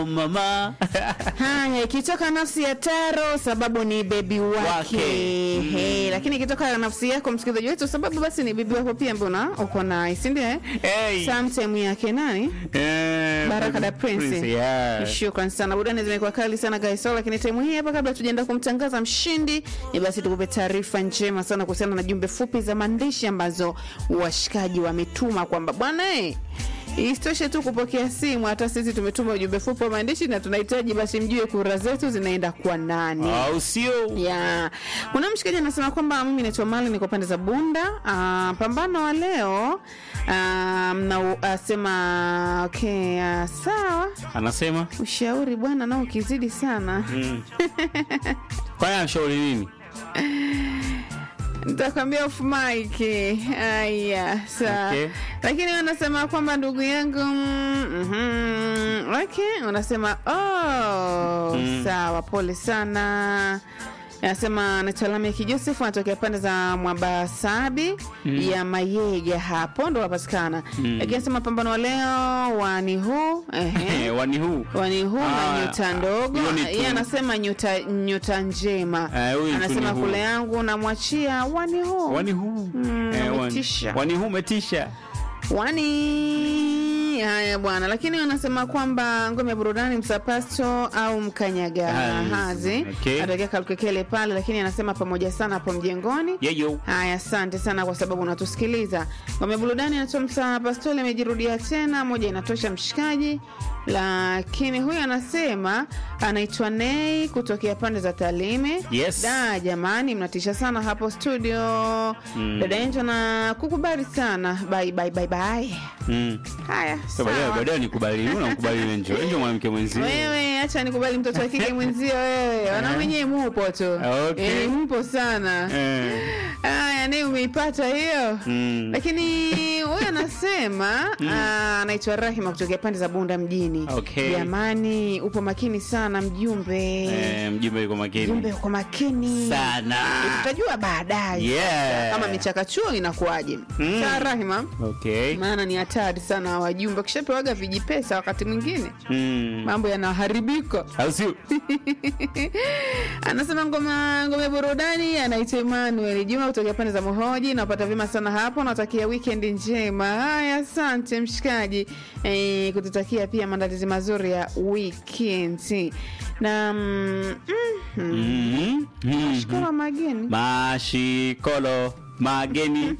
mama Haya, ikitoka nafsi ya Taro sababu ni bebi wake, Wake. Mm. Hey, lakini ikitoka nafsi yako msikilizaji wetu sababu basi ni bebi wako pia, mbona uko na si ndio? eh? hey. Sometime yake nani? Eh, Baraka da Prince. yeah. Shukran sana, burudani zimekuwa kali sana guys. So, lakini time hii hapa, kabla tujaenda kumtangaza mshindi, ni basi tukupe taarifa njema sana kuhusiana na jumbe fupi za maandishi ambazo washikaji wametuma kwamba bwana eh, Isitoshe tu kupokea simu, hata sisi tumetuma ujumbe fupi wa maandishi na tunahitaji basi mjue kura zetu zinaenda kwa nani. au sio Ya. Kuna mshikaji anasema kwamba mimi naitwa Mali niko pande za Bunda. Ah, pambano wa leo ah, mna asema okay, ah, sawa. anasema Ushauri bwana nao ukizidi sana. mm. kwani anashauri nini Nitakwambia off mic. Aya, sawa. Okay. Lakini wanasema kwamba ndugu yangu mm, mhm, okay, unasema oh, Mm. sawa, pole sana. Anasema anaitwa Lameki Joseph anatokea pande za Mwabasabi ya Mayega, hapo ndo wapatikana. Lakini anasema pambano wa leo wani huu ehe Eh, wani huu wani huu na Ah, nyota ndogo. hiyo ni Yeye tu- anasema nyota nyota njema. Eh, huyu ni Anasema tuni huu. kule yangu namwachia wani huu wani huu Mm, Eh, wani- umetisha. wani huu umetisha wani haya bwana, lakini wanasema kwamba ngome ya burudani msapasto au mkanyaga Ah, hazi okay. atokea Kalukekele pale, lakini anasema pamoja sana hapo mjengoni. yeyo Haya, asante sana kwa sababu unatusikiliza. Ngome ya burudani inatomsa pastoli amejirudia tena, moja inatosha mshikaji. Lakini huyu anasema anaitwa Nei kutokea pande za Talime. Yes. Da, jamani, mnatisha sana hapo studio. Mm. Dada Enjo na kukubali sana. Bye bye bye bye. Mm. Haya, So, baadaye sawa. baadaye nikubali unamkubali Enjo Enjo mwanamke mwenzio Wewe acha nikubali mtoto wa kike mwenzio wewe. Wanaume nyewe mupo tu. Okay. Eh, mpo sana. Eh. Haya, ni umeipata hiyo. Mm. Lakini huyu anasema ah, anaitwa Rahima kutokea pande za Bunda mjini. Okay. Jamani, upo makini sana mjumbe. Eh, mjumbe yuko makini Mjumbe uko makini sana tutajua baadaye Yeah. kama michakachuo inakuwaje. Mm. Sawa Rahima, okay maana ni hatari sana wajumbe, wakishapewaga vijipesa wakati mwingine Mm. mambo yanaharibika. au sio Anasema ngoma ngome burudani, anaitwa Emmanuel Juma kutoka pande za Mohoji. Napata vyema sana hapo, natakia weekend njema. Haya, asante mshikaji e, kututakia pia maandalizi mazuri ya weekend na mm, mm, Mhm. Mhm. shukuru mageni mashikolo mageni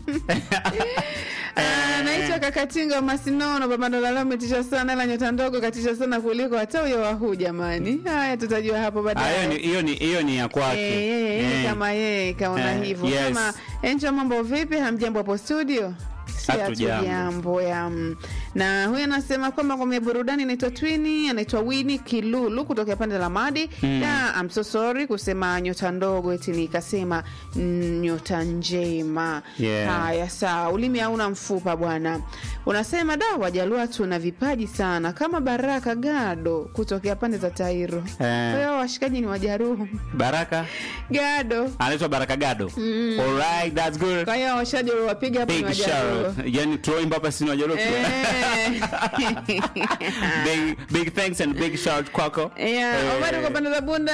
Ah, Anaitwa Kakatinga Masinono, Babandola umetisha sana, ila nyota ndogo katisha sana kuliko hata huyo wahuu. Jamani, haya tutajua hapo Ah, hiyo baadaye. ni- hiyo ni hiyo ni ya kwake Eh, eh, eh, Eh. kama yeye kaona Eh, hivyo. yes. Kama Enjo, mambo vipi? Hamjambo hapo studio? Si Hatujambo. hatujambo ya mm. na huyu anasema kwamba ngome ya burudani inaitwa Twini, anaitwa Wini Kilulu kutoka pande la Madi. Mm. Ya, I'm so sorry kusema nyota ndogo, eti nikasema mm, nyota njema. Yeah. Haya, sawa, ulimi hauna mfupa bwana. Unasema da, Wajalua tuna vipaji sana kama Baraka Gado kutokea pande za Tairo. Kwa Eh, hiyo washikaji ni Wajaruhu baraka Gado. anaitwa baraka gado alright that's good Kwa hiyo washaji wapiga hapo ni big Wajaruhu. shout yani tuoimba hapa sini wajalo Eh. big big thanks and big shout kwako Yeah, Eh. Omari kwa pande za Bunda.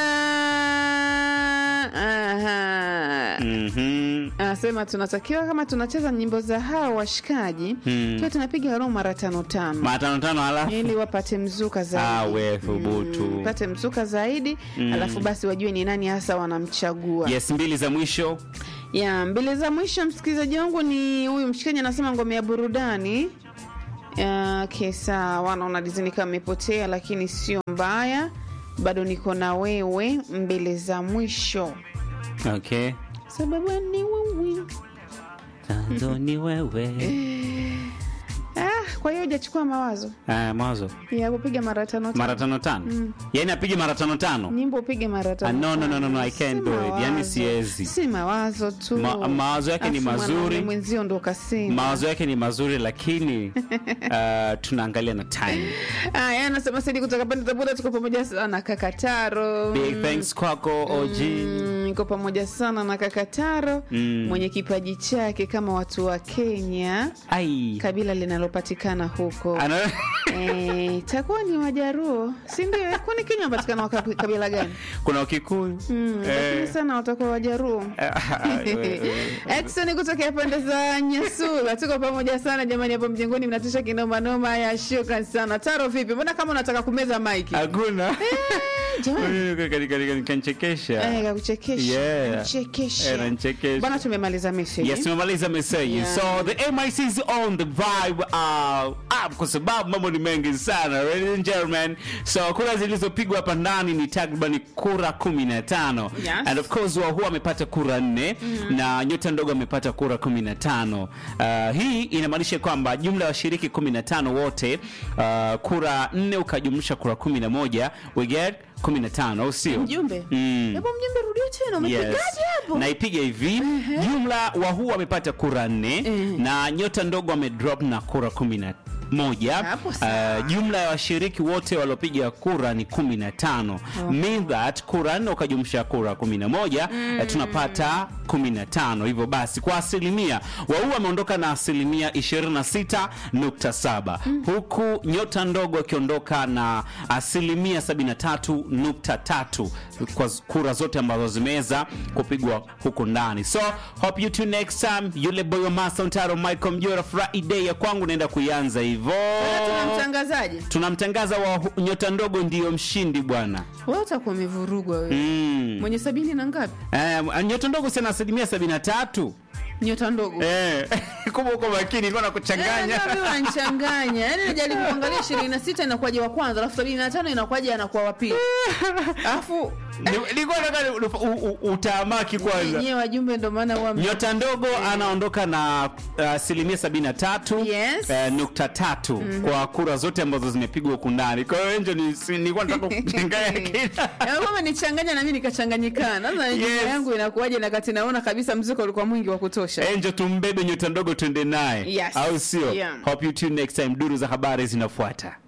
Aha. Mhm. Anasema tunatakiwa kama tunacheza nyimbo za hao washikaji Mm. tuwe tunapiga roho mara tano tano mara tano tano halafu ili wapate mzuka Ah, zaidi. we, thubutu. Mm, pate mzuka zaidi alafu basi wajue ni nani hasa wanamchagua. yes mbili za mwisho ya mbele za mwisho msikilizaji wangu ni huyu mshikaji anasema ngome ya burudani Ya, okay, sawa naona dizini kama imepotea lakini sio mbaya bado niko na wewe mbele za mwisho okay sababu ni wewe Tanzo ni wewe ah, kwa hiyo hujachukua mawazo Ah, mawazo ya kupiga mara tano mara tano tano tano yaani apige mara tano tano nyimbo upige mara Ah, tano no, no, no, tano. no, I Si can't do it. Yani mawazo. siwezi. si mawazo tu Ma- mawazo yake ni Afu mazuri. mwanaume mwenzio ndo kasema mawazo yake ni mazuri lakini uh, tunaangalia na time Aya, anasema Saidi kutoka pande za Buda, tuko pamoja sana kakataro. big thanks kwako og Mm, niko pamoja sana na kakataro Mm. mwenye kipaji chake kama watu wa Kenya, ai kabila linalopatikana huko Ana... Eh, takuwa ni Wajaruo, si ndio? Kwani Kenya wapatikana wa kabi- kabila gani? kuna wakikuyu Mm, lakini sana watakuwa Wajaruo. Exxon kutokea pande za Nyasula, tuko pamoja sana jamani, hapo mjengoni mnatisha kinoma noma. Haya, shukran sana. Taro, vipi? Mbona kama unataka kumeza maiki? hakuna Jamani, kanchekesha eh, kakuchekesha. Yeah. Kuchekesha. Eh, nanchekesha. Bwana, tumemaliza message. Yes, tumemaliza message. Yeah. So the MIC is on the vibe uh, up kwa sababu mambo ni mengi sana. Ladies and gentlemen. So kura zilizopigwa hapa ndani ni takriban kura 15. Yes. And of course wao huwa amepata kura nne na nyota ndogo amepata kura 15. Uh, hii inamaanisha kwamba jumla ya washiriki 15 wote uh, kura nne ukajumlisha kura 11 we get 15 au sio? Mjumbe. Mm. Hebu mjumbe rudia tena, umepigaje hapo? naipiga hivi jumla wahuu amepata kura nne na nyota ndogo amedrop na kura kumi na moja Hapo sawa. uh, jumla ya washiriki wote waliopiga kura ni kumi na tano mean that kura nne ukajumsha kura kumi na moja eh, tunapata kumi na tano hivyo basi kwa asilimia wahuu ameondoka na asilimia 26.7 huku nyota ndogo akiondoka na asilimia 73.3 kwa kura zote ambazo zimeweza kupigwa huku ndani so hope you tune next time yule boy wa Master Ntaro Michael Mjora Friday ya kwangu naenda kuianza hivyo Bwana, tuna mtangazaji. tunamtangaza wa hu- nyota ndogo ndiyo mshindi bwana Wewe utakuwa umevurugwa wewe. mm. Mwenye sabini na ngapi? eh, nyota ndogo sana asilimia 73 Nyota ndogo. eh. kumbe uko makini nilikuwa Eh, nakuchanganya ndio mimi wananichanganya. Yaani najaribu kuangalia 26 inakuwaje wa kwanza, alafu 75 inakuwaje anakuwa wa pili. Alafu Ni- nilikuwa nataka u- u- u- utaamaki kwanza nyewe wajumbe ndio maana huwa nyota ndogo anaondoka na uh, asilimia 73 Yes. eh, nukta tatu kwa kura zote ambazo zimepigwa huku ndani kwa hiyo enjo ni- si- nilikuwa nataka kuchanganya kila Eh, kama nichanganya na mimi nikachanganyikana. Sasa Yes. yes. yangu inakuwaje na kati naona kabisa mziko ulikuwa mwingi wa kutosha. enjo tumbebe nyota ndogo twende naye Yes. au sio Yeah. hope you tune next time duru za habari zinafuata